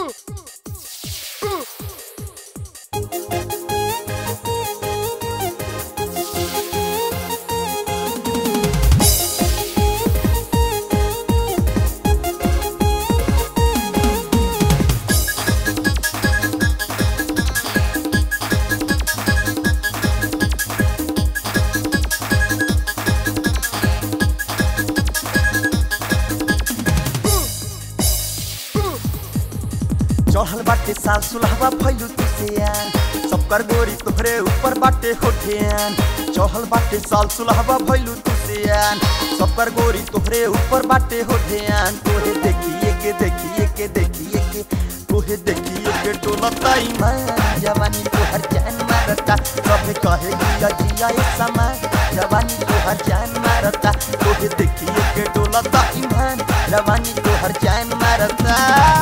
चढ़ल बाटे साल सुलहवा फैलू तुसियान सबकर गोरी तोहरे ऊपर बाटे होठियान चढ़ल बाटे साल सुलहवा फैलू तुसियान सबकर गोरी तोहरे ऊपर बाटे होठियान तोहे देखिए के देखिए के देखिए के तोहे देखिए के टोलता ईमान जवानी तोहर जान मारता सब कहे जिया जिया ए समा जवानी तोहर जान मारता तोहे देखिए के टोलता ईमान जवानी तोहर जान मारता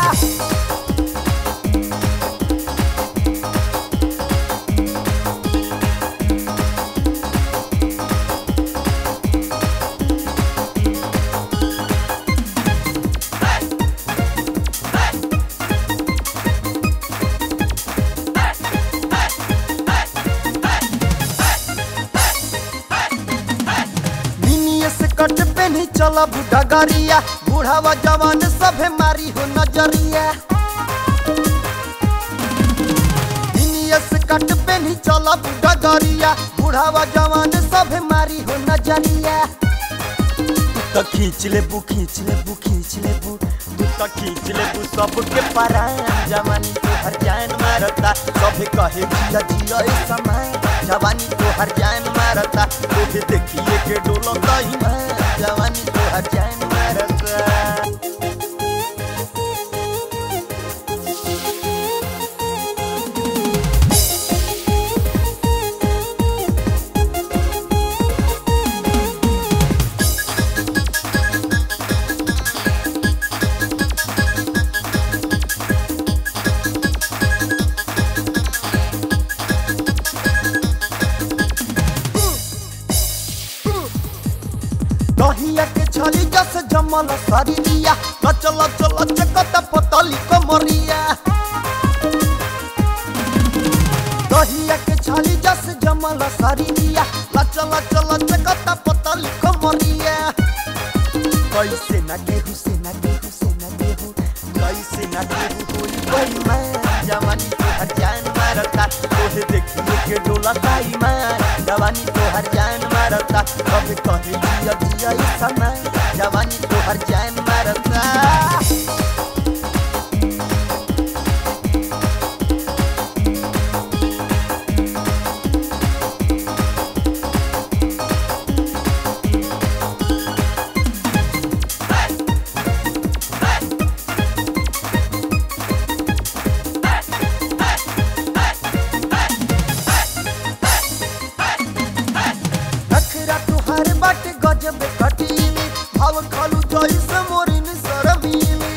मिनिए से कट पे नहीं चला बूढ़ा गाड़िया बूढ़ावा जवान सभे मारी हो नजरिया मिनिए से कट पे नहीं चला बूढ़ा गाड़िया बूढ़ावा जवान सभे मारी हो नजरिया तू तो खींच ले बू खींच ले बू खींच ले बू तू तो खींच ले बू सबके परान जवानी तो हर जान मारता सब कहे जिया जिया ए समय जवानी तो हर जान मारता तोहे देखिए के डोलता ही मैं जवानी तो हर जान मारता दहिया के छली जस जमल शरीरिया चल चल चकत पतली कमरिया दहिया के छली जस जमल शरीरिया चल चल चकत पतली कमरिया कैसे न गेहूं से न गेहूं से न गेहूं कैसे न गेहूं होई कोई मैं जवानी तो हर जान मारता तोहे देखिए के डोलता ईमान जवानी तो हर जान मारता कभी कहे जिया जिया इस समय जवानी तो हर जान मारता नखरा तुहार बाटे गजब कटीली भाव खालू जैसे मोरिन सरमीली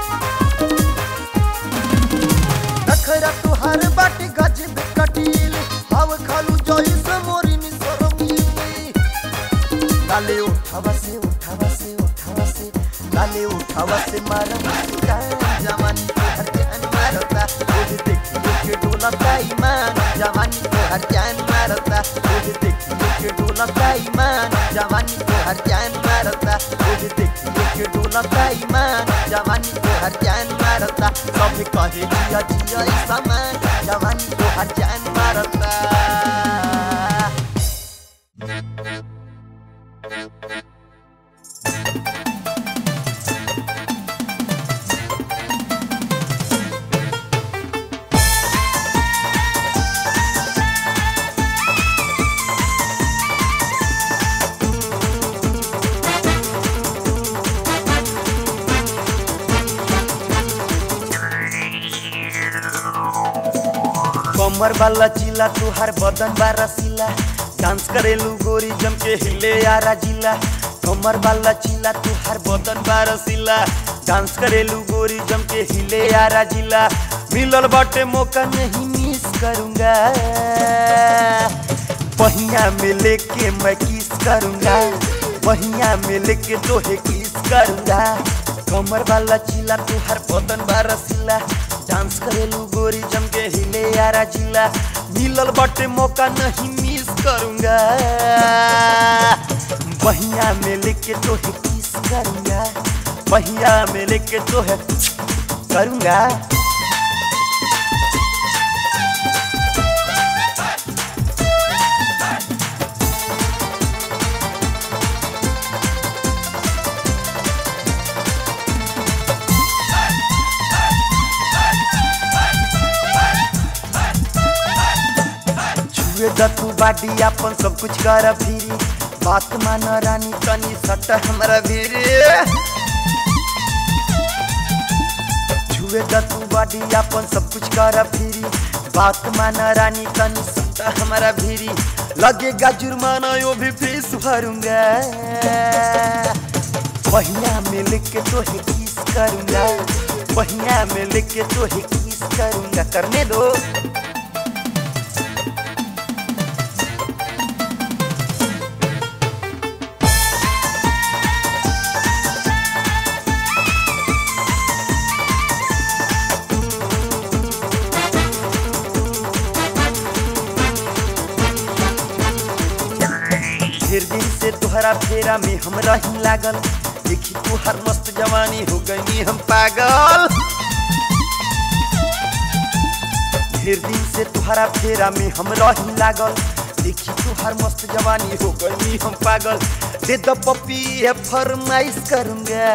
नखरा तुहार बाटे गजब कटीली भाव खालू जैसे मोरिन सरमीली लाले उठावा से उठावा से उठावा से लाले उठावा से मारा मुस्कान जवानी तो हर जान मारता ओहे देखिए के डोलता ईमान जवानी तो हर जान मारता ओहे देखिए के डोलता ईमान जवानी तो हर जान मारता ओहे देखिए के डोलता ईमान जवानी तो हर जान मारता सब कहे जिया जिया इस समय जवानी तो हर जान मारता कमर वाला चिला तुहार बदन बा रसीला डांस करेलू गोरी जम के हिले यारा जिला कमर वाला चिला तुहार बदन बा रसीला डांस करेलू गोरी जम के हिले यारा जिला मिलल बाटे मौका नहीं मिस करूंगा पहिया में लेके मैं किस करूंगा पहिया में लेके तोहे किस करूंगा कमर वाला चिला तुहार बदन बा रसीला डांस करेलू गोरी जम के हिले यारा जिला मिलल बटे मौका नहीं मिस करूंगा बहिया में लेके तो है किस करूंगा बहिया में लेके तो है करूंगा छुए द तू बाडी अपन सब कुछ कर फिरी बात मान रानी तनी सट हमरा भीरी छुए द तू बाडी अपन सब कुछ कर फिरी बात मान रानी तनी सट हमरा भीरी लगेगा जुर्माना यो भी फीस भरूंगा बहिया में लेके तो है किस करूंगा बहिया में लेके तो है किस करूंगा करने दो ढेर दिन से तुहरा फेरा में हम रही लागल देखी तुहर मस्त जवानी हो गई हम पागल ढेर दिन से तुहरा फेरा में हम रही लागल देखी तुहर मस्त जवानी हो गई हम पागल दे द पपी है फरमाइश करूंगा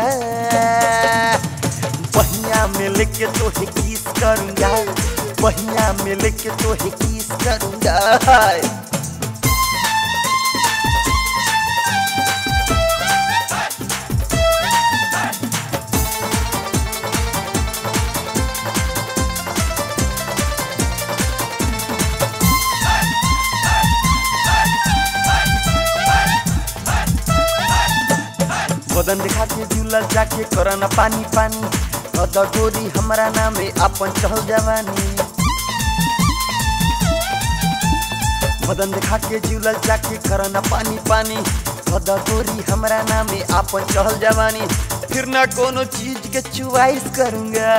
बहिया में लेके तो है किस करूंगा बहिया में लेके तो है किस करूंगा बदन देखा के झूलल जाके करना पानी पानी अद गोरी हमारा नामे अपन चहल जवानी बदन देखा के झूलल जाके करना पानी पानी अद गोरी हमारा नामे अपन चहल जवानी फिर ना कोनो चीज के चुवाइस करूंगा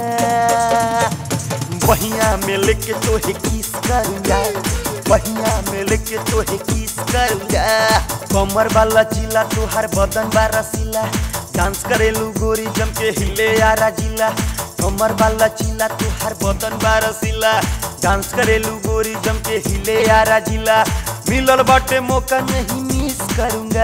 बहिया में लेके तो है किस करूंगा बहिया में लेके तो है किस करूंगा कमर वाला चिला तुहार बदन बा रसीला डांस करेलू गोरी जम के हिले यारा जिला कमर वाला चिला तुहार बदन बा रसीला डांस करेलू गोरी जम के हिले यारा जिला मिलल बाटे मौका नहीं मिस करूंगा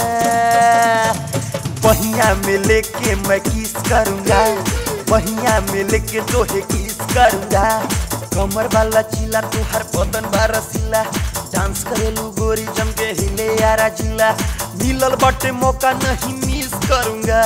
बहिया में लेके मैं किस करूंगा बहिया में लेके तो है किस करूंगा कमर वाला चिला तुहार बदन बा रसीला डांस करेलू गोरी जम के हिले यारा जिला मिलल बटे मौका नहीं मिस करूंगा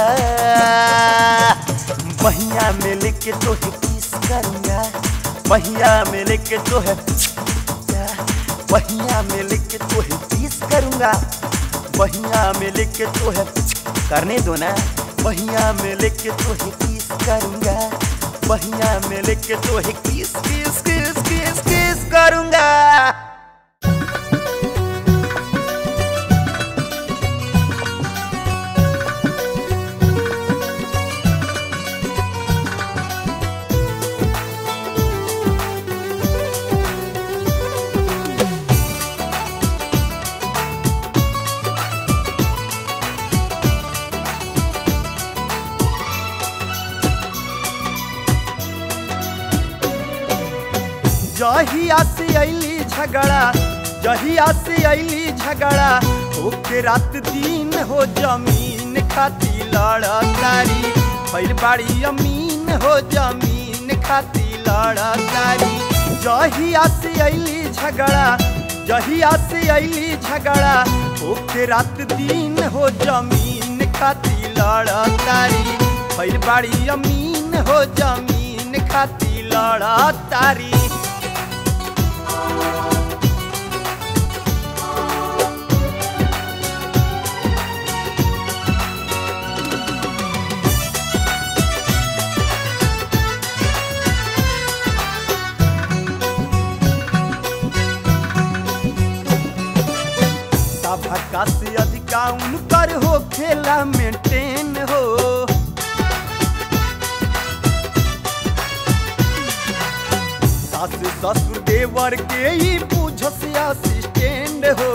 बहिया में लेके तो है किस करूंगा बहिया में लेके तो है बहिया में लेके तो है किस करूंगा बहिया में लेके तो है करने दो ना बहिया में लेके तो है किस करूंगा बहिया में लेके तो है किस किस किस किस किस करूंगा जहिया से अली झगड़ा जहिया से अली झगड़ा ओके रात दिन हो जमीन खाती लड़ा तारी भैल बाड़ी अमीन हो जमीन खाती लड़ा तारी जहिया से अली झगड़ा जहिया से अली झगड़ा ओके रात दिन हो जमीन खाती लड़ा तारी भैल बाड़ी अमीन हो जमीन खाती लड़ा तारी सभा से अधिका उनकर हो खेला मेंटेन हो सास ससुर देवर के ही पूछस असिस्टेंट हो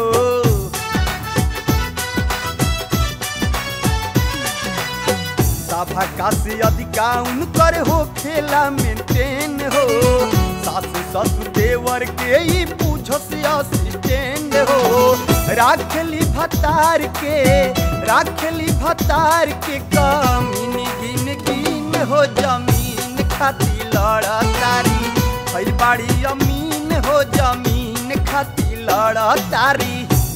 सभा का से अधिका उनकर हो खेला मेंटेन हो सास ससुर देवर के ही पूछस असिस्टेंट हो राखली भतार के राखली भतार के कमीन गिन गिन हो जमीन खाती लड़ा तारी भइल बाड़ी अमीन हो जमीन खाती लड़ा तारी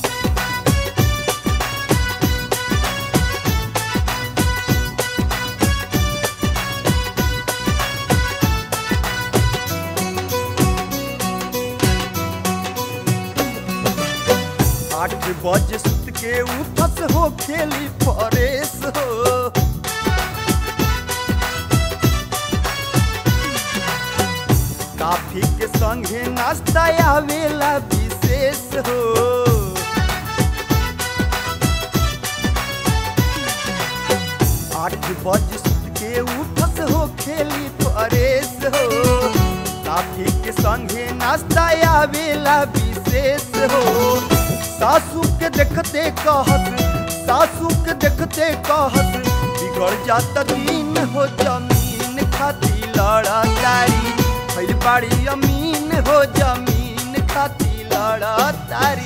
आठ बजे सुत के उठस हो खेली फरेस हो काफी के संगे नाश्ता आवेला विशेष हो आठ बजे सुत के उठस हो खेली फरेस हो काफी के संगे नाश्ता आवेला विशेष हो सासू के देखते कहस सासू के देखते कहस बिगड़ जाता दिन हो जमीन खाती लड़ा तारी भइल बाड़ी अमीन हो जमीन खाती लड़ा तारी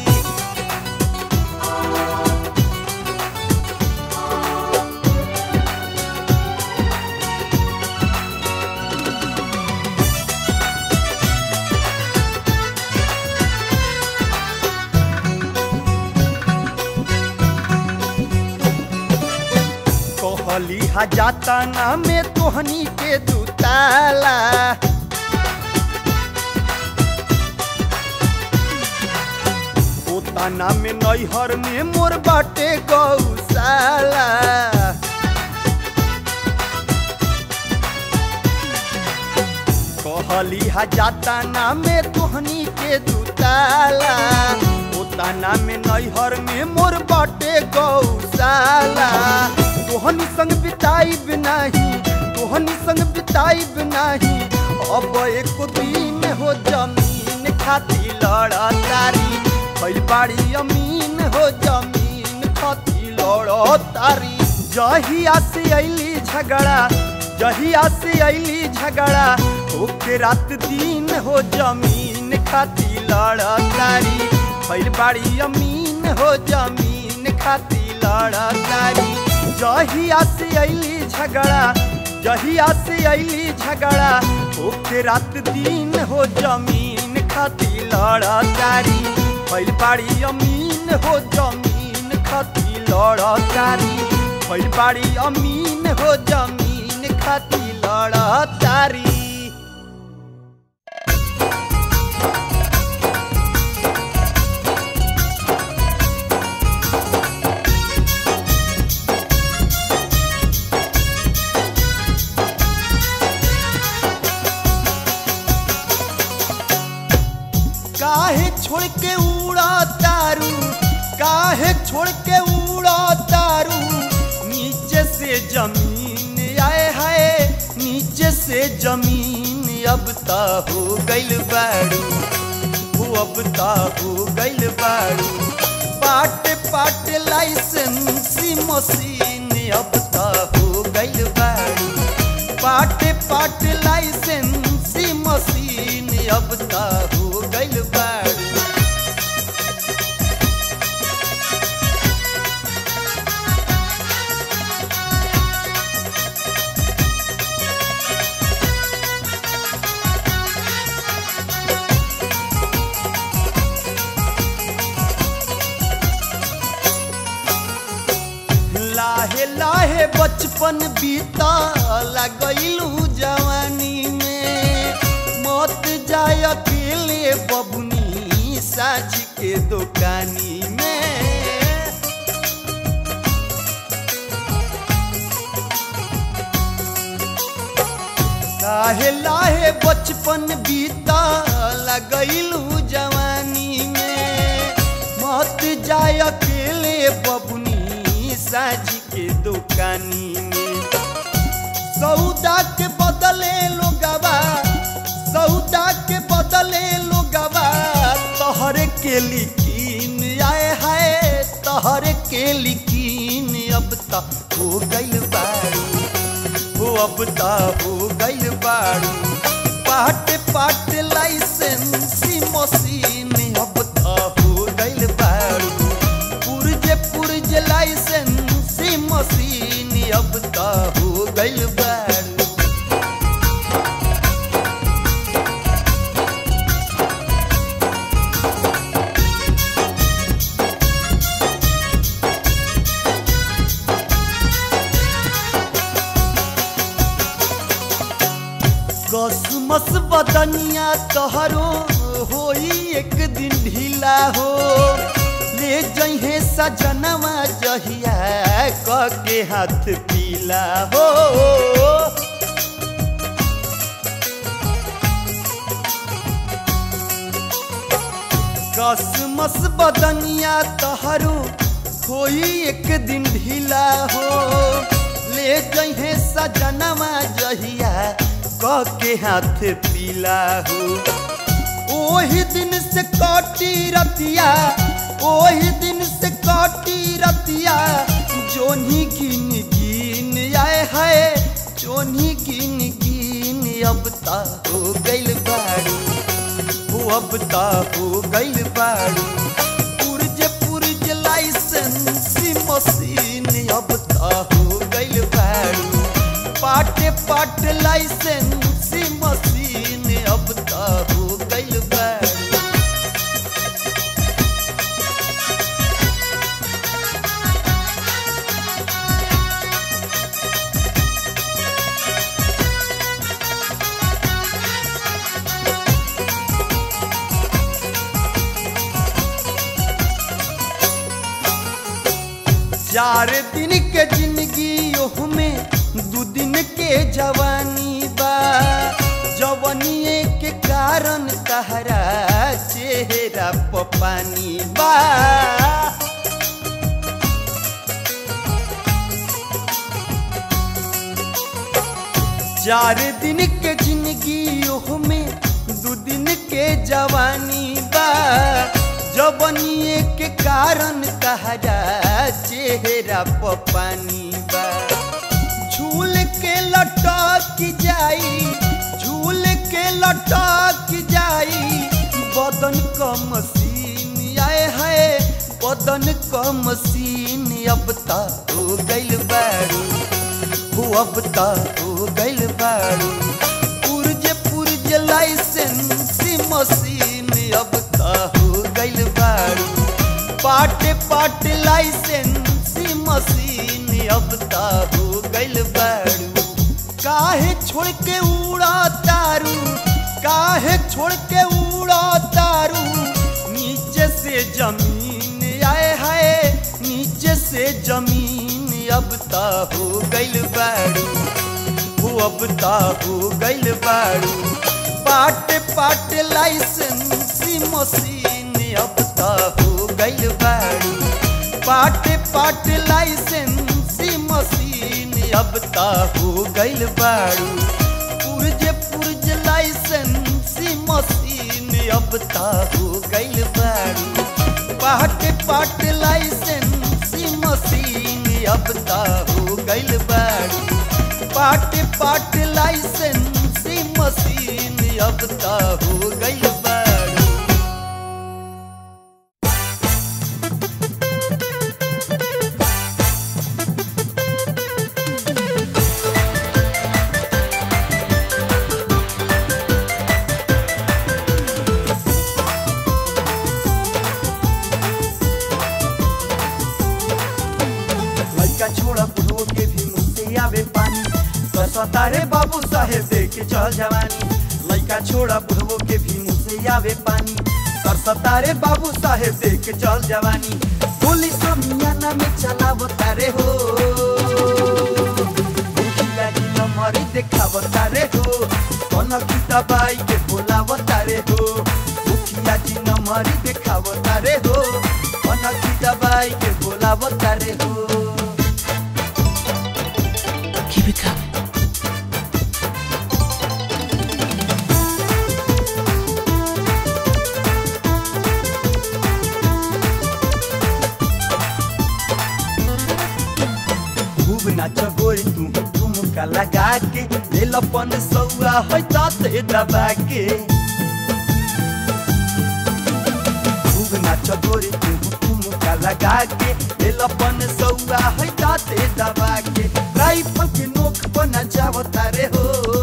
कहली हा जाता ना में तोहनी के दुताला पोताना में नैहर में मोर बाटे गौशाला कहली हा जाता ना में तोहनी के दुताला पोताना में नैहर में मोर बाटे गौशाला तोहनी संग बिताइब नाही तोहनी संग बिताइब नाही अब एक दिन हो जमीन खाती लड़ा तारी भइल बाड़ी अमीन हो जमीन खाती लड़ा तारी जहिया से अइली झगड़ा जहिया से अइली झगड़ा ओके रात दिन हो जमीन खाती लड़ा तारी भइल बाड़ी अमीन हो जमीन खाती लड़ा तारी जहिया से अइली झगड़ा जहिया से अइली झगड़ा ओके रात दिन हो जमीन खाती लड़ा तारी भइल बाड़ी अमीन हो जमीन खाती लड़ा तारी भइल बाड़ी अमीन हो जमीन खाती लड़ा तारी काहे छोड़ के उड़ा तारू काहे छोड़ के उड़ा तारू नीचे से जमीन आए हाय नीचे से जमीन अब ता हो गइल बाड़ू हो अब ता हो गइल बाड़ू पाट पाट लाइसेंसी मशीन अब ता हो गइल बाड़ू पाट पाट लाइसेंसी मशीन अब ता हो गइल बाड़ू लाहे लाहे बचपन बीता लगैलू जवानी में मत जाय अकेले बबुनी साझ के दुकानी में लाहे लाहे बचपन बीता लगैलू जवानी में मत जाय अकेले बबुनी साझ के दुकानी में सौदा के बदले लोगवा सौदा के बदले के लिकीन आए हाय तहर के लिकीन अब ता हो गइल बारू हो अब ता हो गइल बारू पाट पाट लाइसेंसी मशीन अब ता हो गइल बारू पुरजे पुरजे लाइसेंसी मशीन अब ता हो गइल बारू कसमस बदनिया तोहरो होई एक दिन ढीला हो ले जहे सजनवा जहिया क के हाथ पीला हो कसमस बदनिया तोहरो होई एक दिन ढीला हो ले जहे सजनवा जहिया क के हाथ पीला हो ओही दिन से कटी रतिया ओही दिन से कटी रतिया जोनी गिन गिन आए है जोनी गिन गिन अब ता हो गइल बारू हो अब ता हो गइल बारू पुरज पुरज लाइसेंसी मशीन अब ता हो गइल बारू पाटे पाट लाइसेंसी मशीन अब ता हो गइल बारू चार दिन के जिंदगी ओह में दू दिन के जवानी बा जवनिए के कारण तहरा चेहरा प पानी बा चार दिन के जिंदगी ओह में दू दिन के जवानी बा जवनिए के कारण तहरा चेहरा प पानी बा झूल के लटक जाई झूल के लटक जाई बदन क मशीन आए है बदन क मशीन अब ता हो गइल बारू हो अब ता हो गइल बारू पुरज पुरज लाइसेंसी मशीन अब ता हो गइल बारू पाटे पाटे लाइसेंसी मशीन अब ता हो गइल बारू काहे छोड़ के उड़ा तारू काहे छोड़ के उड़ा तारू नीचे से जमीन आए हाय नीचे से जमीन अब ता हो गइल बारू हो अब ता हो गइल बारू पाट पाट लाइसेंसी मशीन अब ता हो गइल बारू पाट पाट लाइसेंसी मशीन अब ता हो गइल बारू पुरज पुरज लाइसेंसी मशीन अब ता हो गइल बारू पाट पाट लाइसेंसी मशीन अब ता हो गइल बारू पाट पाट लाइसेंसी मशीन अब ता हो गइल बारू लड़का छोड़ा बुढ़ो के भी मुंह से आवे पानी सरसतारे बाबू साहेब देख के चल जवानी लड़का छोड़ा बुढ़ो के भी मुंह से आवे पानी सरसतारे बाबू साहेब देख के चल जवानी पुलिस मियाना में चलावो तारे हो मुखिया जी नंबर देखावो तारे हो कौन की दबाई के बोलावो तारे हो मुखिया जी नंबर देखावो तारे हो कौन की दबाई के बोलावो तारे हो Keep it coming. नाच गोरी तू ठुमका लगा के लेलपन सौआ है ताते दबा के खूब नाच गोरी तू ठुमका लगा के लेलपन सौआ है ताते दबा के राइफल के नोक पर नचाव तारे हो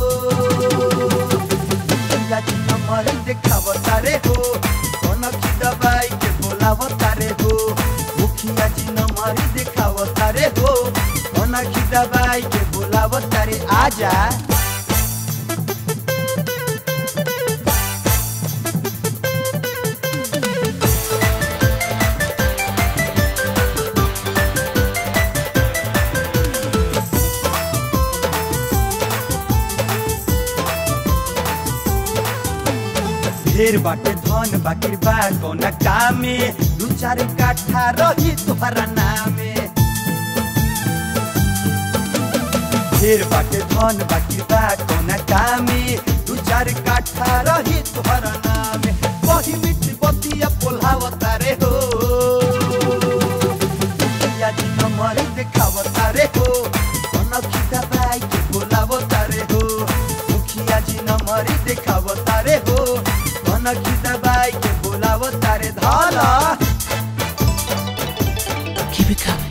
मुखिया जी नंबर देखाव तारे हो कनक दबाई के बोलाव तारे हो मुखिया जी नंबर देखाव तारे हो कनक दबाई के बोलाव तारे आजा ढेर बाटे धन बाकिर बा कौना कामे दू चार काठा रही तोहरा नामे ढेर बाटे धन बाकिर बा कौना कामे दू चार काठा रही तोहरा नामे वही मिठ बतिया पोल्हाव तारे हो मुखिया जी नंबर देखाव तारे हो कनखी दबाई के बोलाव तारे हो मुखिया जी नंबर देखाव तारे हो कनखी दबाई के बोलाव तारे धाला Keep it coming.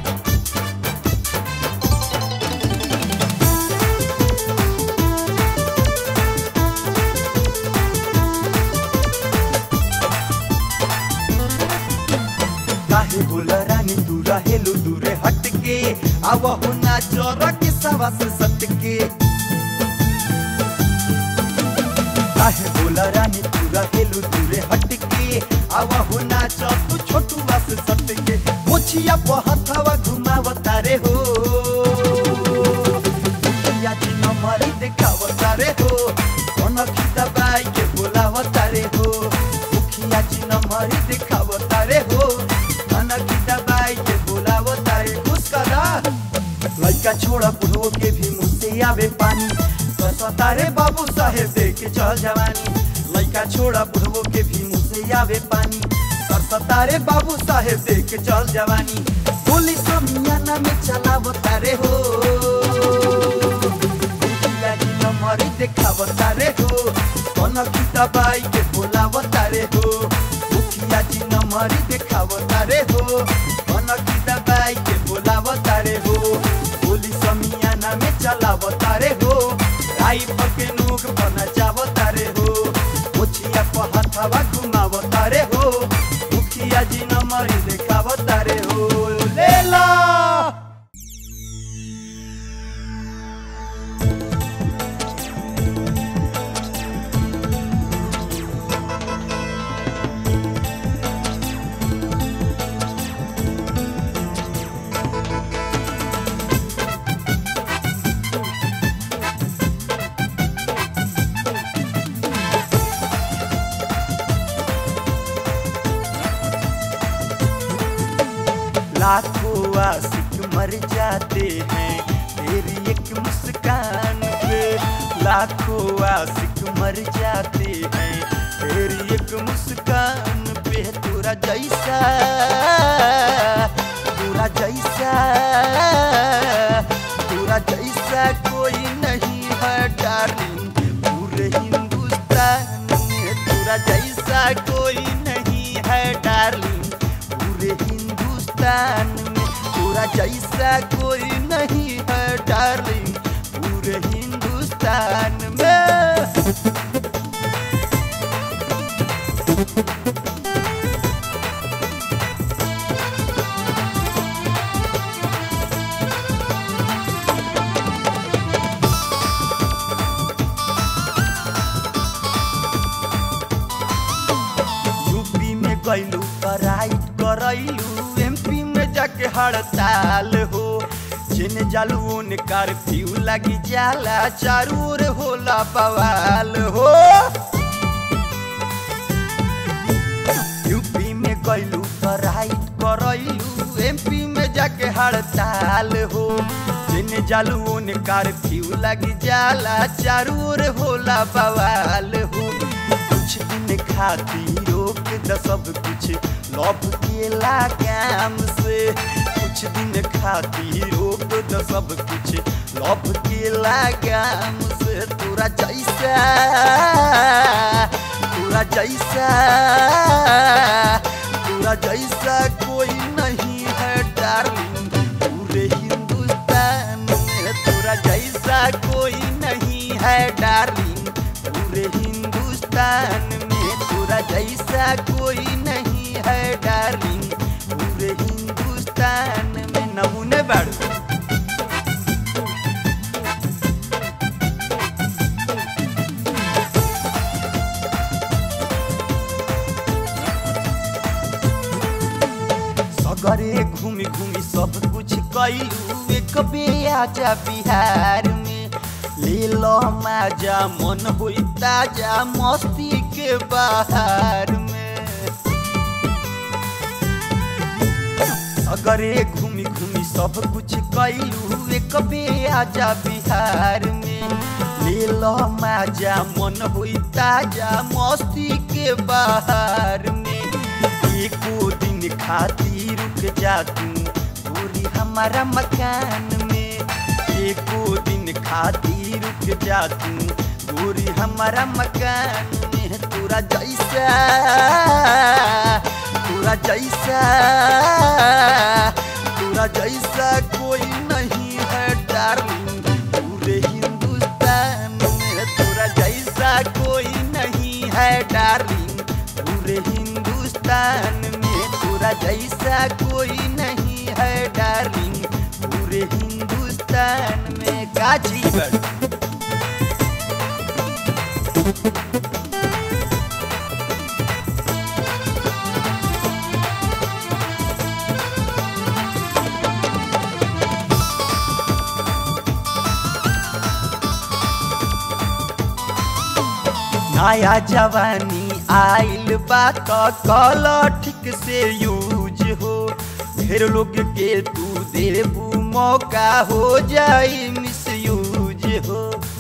काहे बोल रानी तू रहेलू दूरे हटके आवा हो ना चोरा के सवा से सटके काहे बोल रानी तू रहेलू दूरे हटके आवा हो ना चो तू छोटू से सटके मोछिया पहथवा घुमाव तारे हो मुखिया जी नंबर देखाव तारे हो कनखी दबाई के बोलाव तारे हो मुखिया जी नंबर देखाव तारे हो कनखी दबाई के बोलाव तारे मुस्करा लड़का छोड़ा बुढ़ो के भी मुझसे आवे पानी तारे बाबू साहेब दे के चल जवानी लड़का छोड़ा बुढ़ो के भी मुझसे आवे पानी तारे बाबू साहेब दे के चल जवानी पुलिस मियाना में चलाव तारे हो मुखिया जी नंबर देखाव तारे हो कनखी दबाई के बोलाव तारे हो मुखिया जी नंबर देखाव तारे हो कनखी दबाई के बोलाव तारे हो पुलिस मियाना में चलाव तारे हो राइफल के नोक पर नचाव तारे हो मुखिया पर हथवा घुमाव तारे हो मुखिया जी नंबर देखाव तारे हो ले ला लाखों आशिक मर जाते हैं तेरी एक मुस्कान पे लाखों आशिक मर जाते हैं तेरी एक मुस्कान पे तोरा जैसा तोरा जैसा तोरा जैसा कोई नहीं है डार्लिंग पूरे हिंदुस्तान में तोरा जैसा कोई नहीं है डार्लिंग पूरे हिंदुस्तान में तोरा जैसा कोई नहीं है डार्लिंग पूरे हिंदुस्तान में यूपी में गैलू राइट करैलू एमपी में जाके हड़ताल हो जिन जालू ओने कर्फ्यू लगी जाला चारू ओर होला बवाल हो यूपी में गैलू राइट करैलू एमपी में जाके हड़ताल हो जिन जालू ओने कर्फ्यू लगी जाला चारू ओर होला बवाल हो कुछ दिन खातिर रोक द सब कुछ लव के लगाम से कुछ दिन खातिर रोक द सब कुछ लव के लगाम से तोरा जैसा तोरा जैसा तोरा जैसा कोई नहीं है डार्लिंग पूरे हिंदुस्तान में तोरा जैसा कोई नहीं है डार्लिंग पूरे हिंदुस्तान में तोरा जैसा कोई नहीं है डार्लिंग पूरे हिंदुस्तान में नमूने बाड़ू सगरे घूमी घूमी सब कुछ कैलू एक बे आजा बिहार में ले लो माजा मन होई ताजा मस्ती के बाहर में सगरे घूमी घूमी सब कुछ कैलू एक बे आजा बिहार में ले लो माजा मन होई ताजा मस्ती के बाहर में एको दिन खातिर रुक जा तू पूरी हमारा मकान में एको दिन खातिर रुक जा तू पूरी हमारा मकान में तोरा जैसा तोरा जैसा तोरा जैसा कोई नहीं है डार्लिंग पूरे हिंदुस्तान में तोरा जैसा कोई नहीं है डार्लिंग पूरे हिंदुस्तान में तोरा जैसा कोई नहीं है डार्लिंग पूरे हिंदुस्तान में का जीवन नया जवानी आइल बा त कल ठीक से यूज हो ढेर लोग के तू देबू मौका हो जाई मिस यूज हो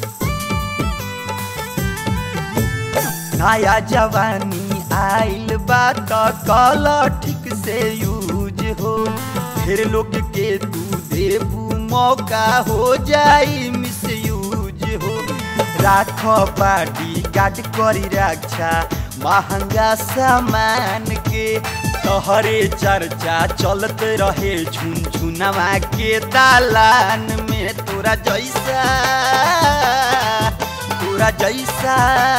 नया जवानी आइल बा त कल ठीक से यूज हो ढेर लोग के तू देबू मौका हो जाई मिस यूज हो राख बाटी गाड करी रक्षा महंगा सामान के तोहरे चर्चा चलत रहे झुनझुनवा के दालान में तोरा जैसा तोरा जैसा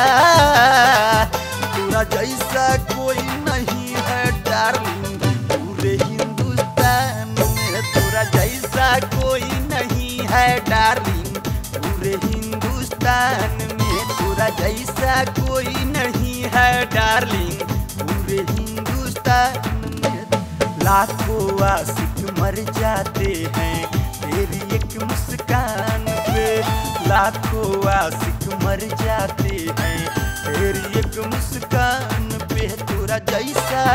तोरा जैसा कोई नहीं है डार्लिंग पूरे हिंदुस्तान में तोरा जैसा कोई नहीं है डार्लिंग पूरे हिंदुस्तान में तोरा जैसा कोई नहीं है डार्लिंग पूरे हिंदुस्तान में लाखों आशिक मर जाते हैं तेरी एक मुस्कान पे लाखों आशिक मर जाते हैं तेरी एक मुस्कान पे तोरा जैसा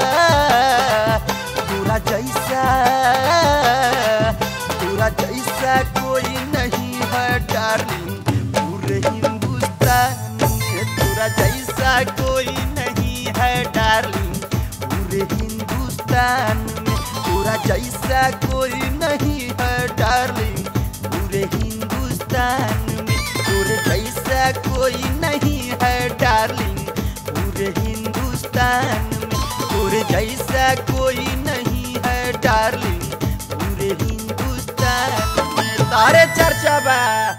तोरा जैसा तोरा जैसा कोई नहीं है डार्लिंग पूरे हिंदुस्तान में तोरा जैसा कोई नहीं है डार्लिंग पूरे हिंदुस्तान में तोरा जैसा कोई नहीं है डार्लिंग पूरे हिंदुस्तान में तोरे जैसा कोई नहीं है डार्लिंग पूरे हिंदुस्तान में तोरे जैसा कोई नहीं है डार्लिंग पूरे हिंदुस्तान में तारे चर्चा बा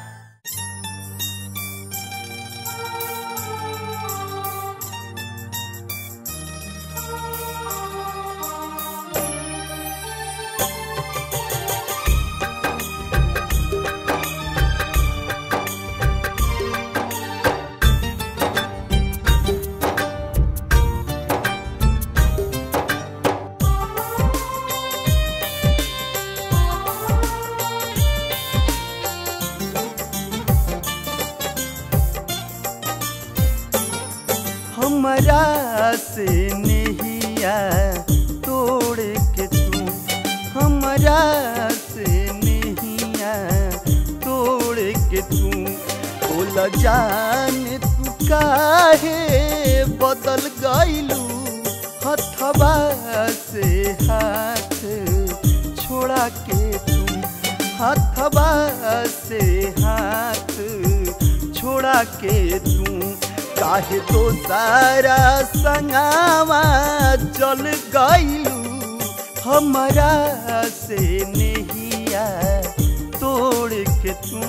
हमरा से नहिया तोड़ के तू हमरा से नहिया तोड़ के तू बोल जान तू काहे बदल गईलू हथवा से हाथ छोड़ा के तू हथवा से हाथ छोड़ा के तू काहे तो सारा संगावा चल गईलू हमारा से नहिया तोड़ के तू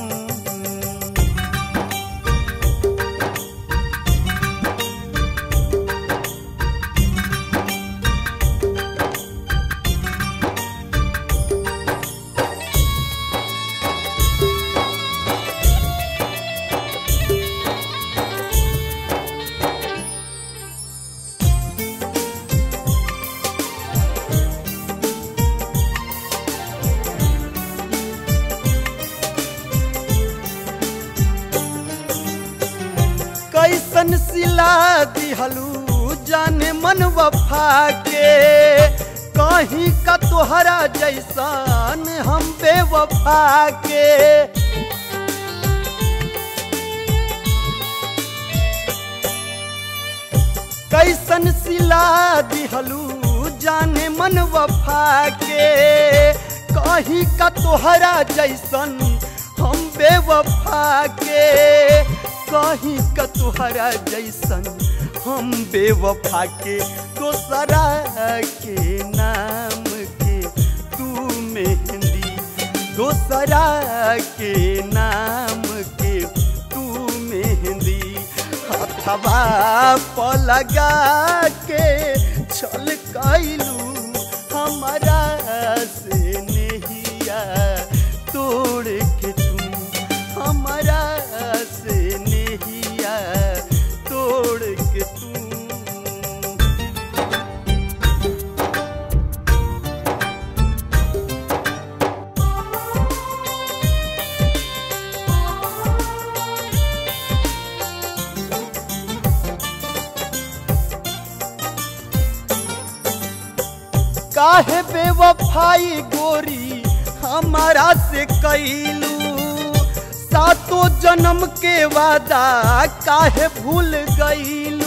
कैसन सिला दिहलू जाने मन वफा के कहीं का तोहरा जैसन हम बेवफा के कैसन सिला दिहलू जाने मन वफा के कहीं का तोहरा जैसन हम बेवफा के कहीं का तोहरा जैसन हम बेवफा के दोसरा के नाम के तू मेहंदी दोसरा के नाम के तू मेहंदी हथवा पलगा के छल कैलू हमारा से नहिया तोड़ के तू हमारा से नहिया तोड़ के तू काहे बेवफाई गोरी हमारा से कैलू सातों जन्म के वादा काहे भूल गईलू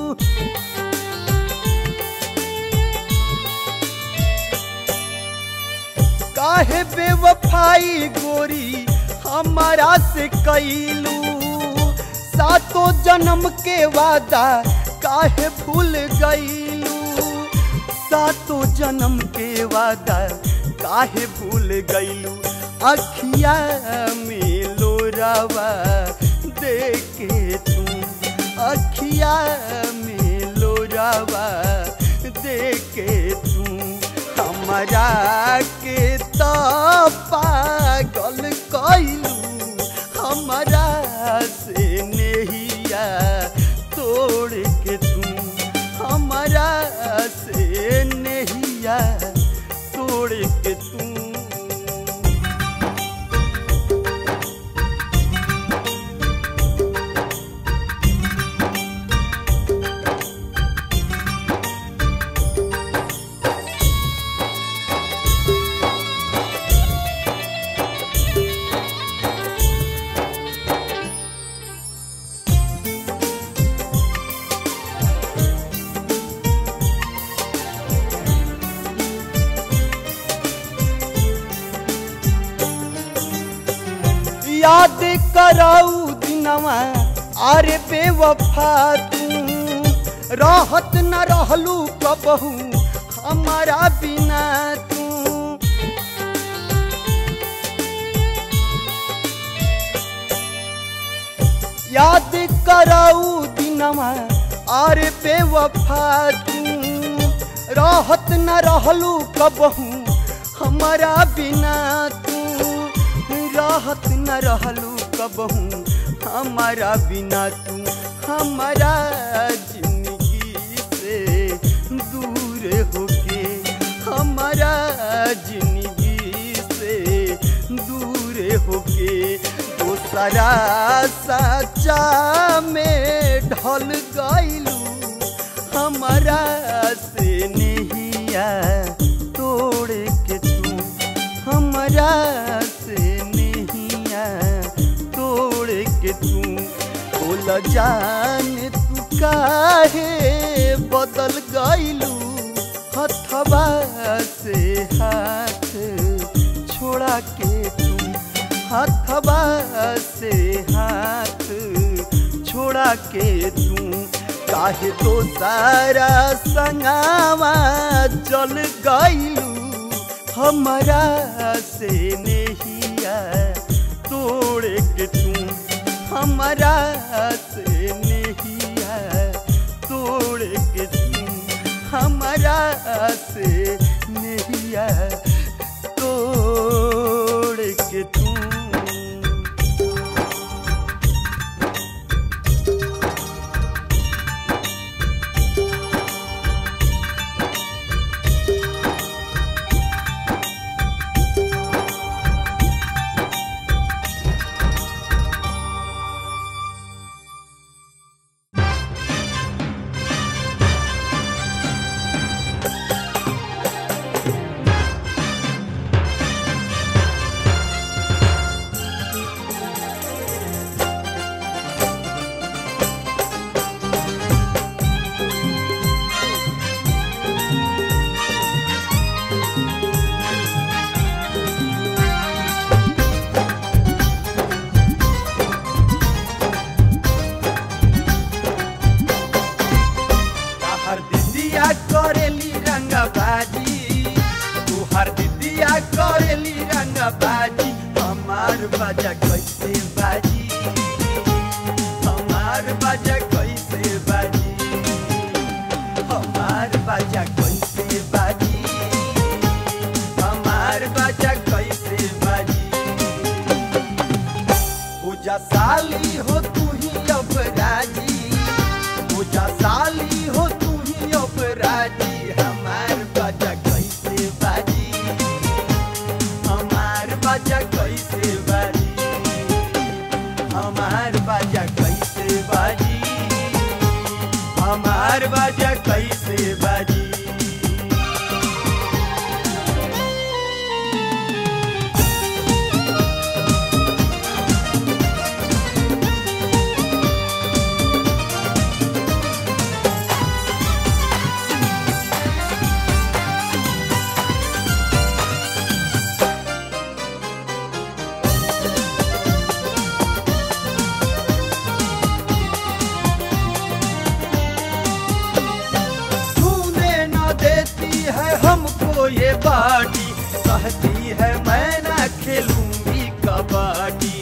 काहे बेवफाई गोरी हमारा से कैलू सातों जन्म के वादा काहे भूल गईलू सातों जन्म के वादा काहे भूल गईलू अखिया में लोरावा देखे तू अखिया में लोरावा देखे तू हमारा के तो पागल कैलू हमारा से नहिया तोड़ के तू हमारा से नहिया तोड़ के तू याद कराऊ दिनवा अरे बेवफा तू रहत न रहलू कबहू हमारा बिना तू याद कराऊ दिनवा अरे बेवफा तू रहत न रहलू कबहू हमारा बिना तू राहत न रहलू कबहू हमारा बिना तू हमारा जिंदगी से दूर होके हमारा जिंदगी से दूर होके दोसरा सच्चा में ढल गईलू हमारा से नहिया तोड़ के तू हमारा से नहिया तोड़ के तू बोल जान तू काहे बदल गईलू हथवा से हाथ छोड़ा के तू हथवा से हाथ छोड़ा के तू काहे तो सारा संगावा जल गईलू हमारा से नहिया तोड़े के तू हमारा से नहिया तोड़े के तू हमारा से नहिया तोड़ के तू हर दिदिया करेली रंग बाजी तू हर दिदिया करेली रंग बाजी हमार बाजा कैसे बाजी हमार बाजा कैसे बाजी हमार बाजा कैसे बाजी हमार बाजा कैसे बाजी पूजा साली हो तू ही अपराजी पूजा साली हो तू ही अपराजी हमार बाजा कैसे बाजी हमार बाजा कैसे बाजी हमार बाजा कैसे बाजी हमार बाजा कैसे बाजी छूने न देती है हमको ये बाटी कहती है मैं ना खेलूंगी कबड्डी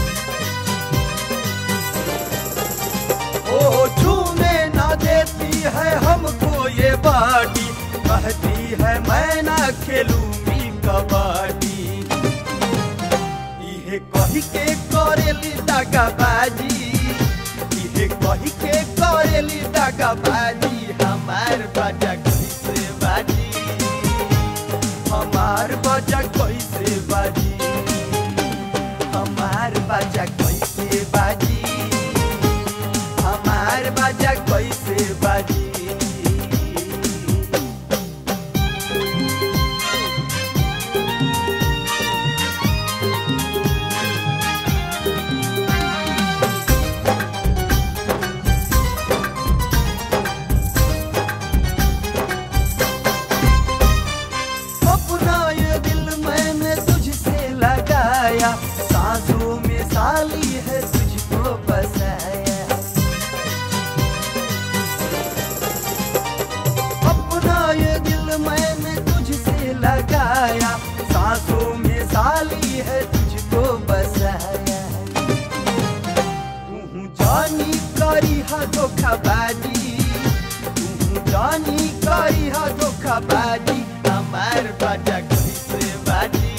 ओ छूने न देती है हमको ये बाटी कहती है मैं ना खेलूंगी कबड्डी इहे कही के करेली दगाबाजी इहे कही के करेली दगाबाजी हमार बाजा कैसे बाजी हमार बाजा कैसे बाजी हमार बाजा कैसे बाजी हमार बाजा कैसे बाजी अपना ये दिल मैंने तुझसे लगाया सांसों में साली है तुझको बसाया अपना ये दिल मैंने तुझसे लगाया सांसों में साली है तुझको बसाया तू जानी करी हा धोखाबाजी तू जानी करी हा धोखाबाजी हमार बाजा कैसे बाजी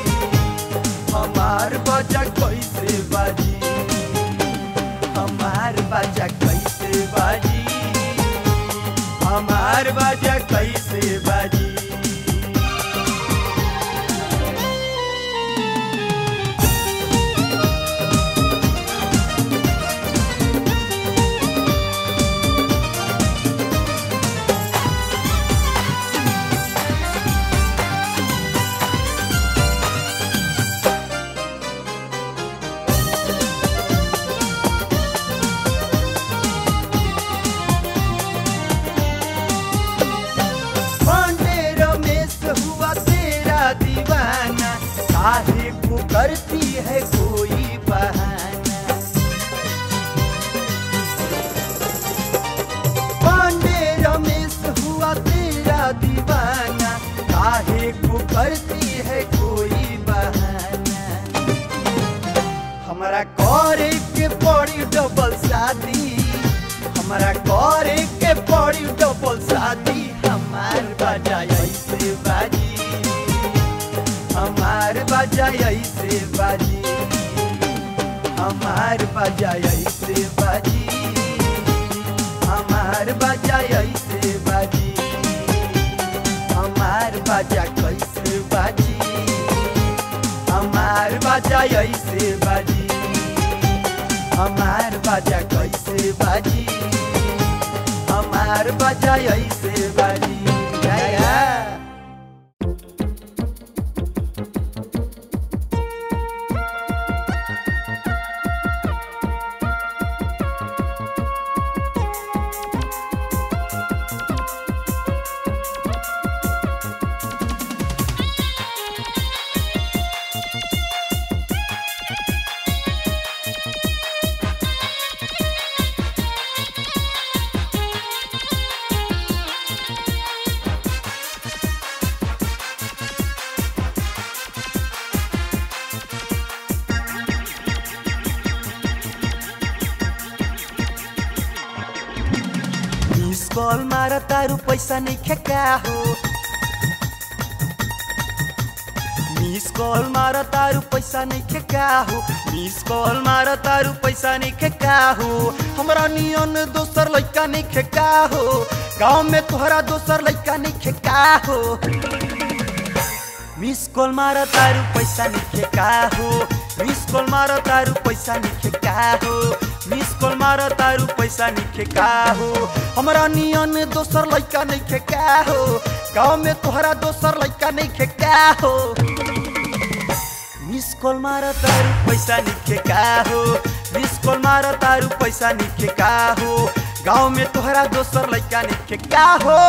हमार बाजा कैसे बाजी हमार बाजा कैसे बाजी हमार बाजा कैसे बाजी काहे को करती है कोई बहाना पांडे रमेश हुआ तेरा दीवाना काहे को करती है कोई बहाना हमारा करे के पड़ी डबल शादी हमारा करे के पड़ी डबल शादी हमार बाजा ऐसे बाजी हमार बाजा ऐसे बाजी हमार बाजा ऐसे बाजी हमार बाजा ऐसे बाजी हमार बाजा कैसे बाजी हमार बाजा ऐसे बाजी हमार बाजा कैसे बाजी हमार बाजा ऐसे बाजी गाया मिस कॉल मारा तारू पैसा नहीं खेका हो मिस कॉल मारा तारू पैसा नहीं खेका हो मिस कॉल मारा तारू पैसा नहीं खेका हो हमरा नियन दोसर लइका नहीं खेका हो गांव में तोहरा दोसर लइका नहीं खेका हो मिस कॉल मारा तारू पैसा नहीं खेका हो मिस कॉल मारा तारू पैसा नहीं खेका हो मिस कॉल मारा तारू पैसा नहीं खेका हो हमरा नियन दोसर लइका नहीं खेका हो गांव में तोहरा दोसर लइका नहीं खेका हो मिस कॉल मारा तारू पैसा नहीं खेका हो मिस कॉल मारा तारू पैसा नहीं खेका हो गांव में तोहरा दोसर लइका नहीं खेका हो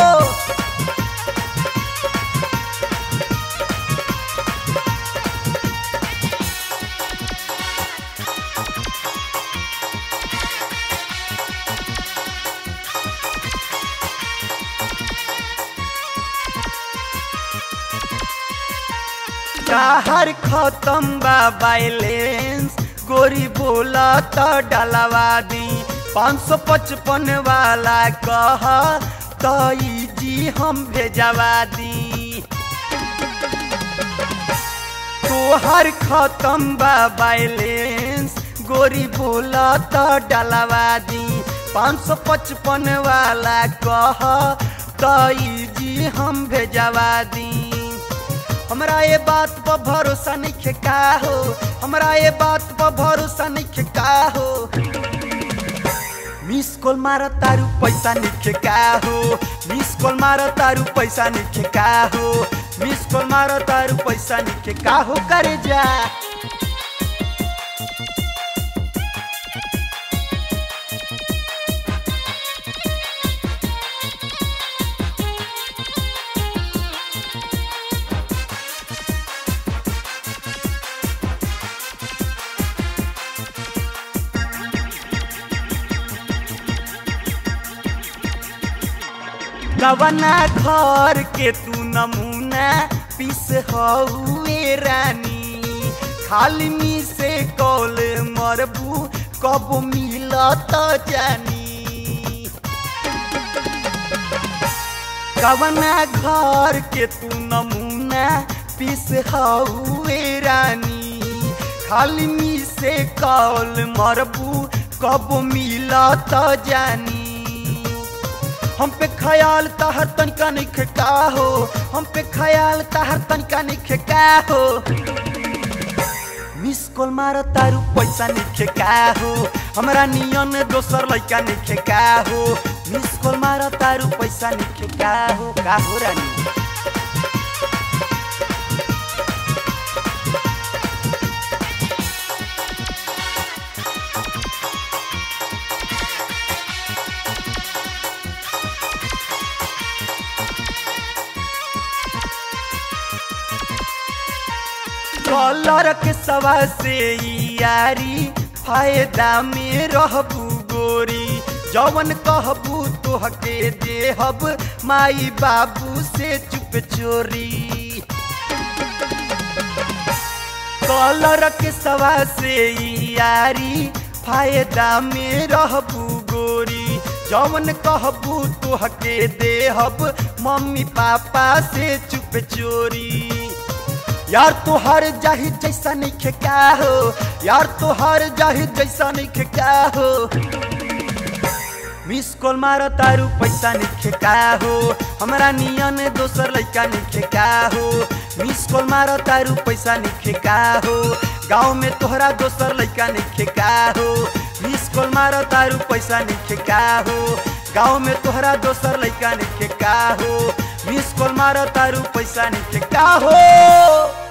हर खत्म बा बैलेंस गोरी बोला तो डलवा दी पाँच सौ पचपन वाला कह तो जी हम भेजवा दी तोहर खत्म बा बैलेंस गोरी बोला तो डलवा दी पाँच सौ पचपन वाला कह तो जी हम भेजवा दी हमरा ये बात पर भरोसा नहीं खेका हो हमरा ये बात पर भरोसा नहीं खेका हो मिस कॉल मारा तारू पैसा नहीं खेका हो मिस कॉल मारा तारू पैसा नहीं खेका हो मिस कॉल मारा तारू पैसा नहीं खेका हो करे जा रवना घर के तू नमूना पीस हुए रानी खाली मी से कॉल मरबू कब मिलत जानी कवना घर के तू नमूना पीस हुए रानी खाली मी से कॉल मरबू कब मिलत जानी हम पे ख्याल तहर तनिका नहीं खेका हो हम पे ख्याल तहर तनिका नहीं खेका हो मिस कॉल मार तारू पैसा नहीं खेका हो हमरा नियन दोसर लइका नहीं खेका हो मिस कॉल मार तारू पैसा नहीं खेका हो का हो रानी कलर के सवा से यारी फायदा में रहबू गोरी जवन कहबू तोहके देहब माई बाबू से चुप चोरी कलर के सवा से यारी फायदा में रहबू गोरी जवन कहबू तोहके देहब मम्मी पापा से चुप चोरी यार तोहर जाहि जैसा नहीं का हो यार तोहर जाहि जैसा नहीं का हो मिस कॉल मारो तारू पैसा नहीं का हो हमरा नियन दोसर लड़का नहीं का हो मिस कॉल मारो तारू पैसा नहीं का हो गाँव में तोहरा दोसर लड़का नहीं का हो मिस कॉल मारो तारू पैसा नहीं का हो गाँव में तोहरा दोसर लड़का नहीं का हो मिस कॉल मारो तारू पैसा नहीं का हो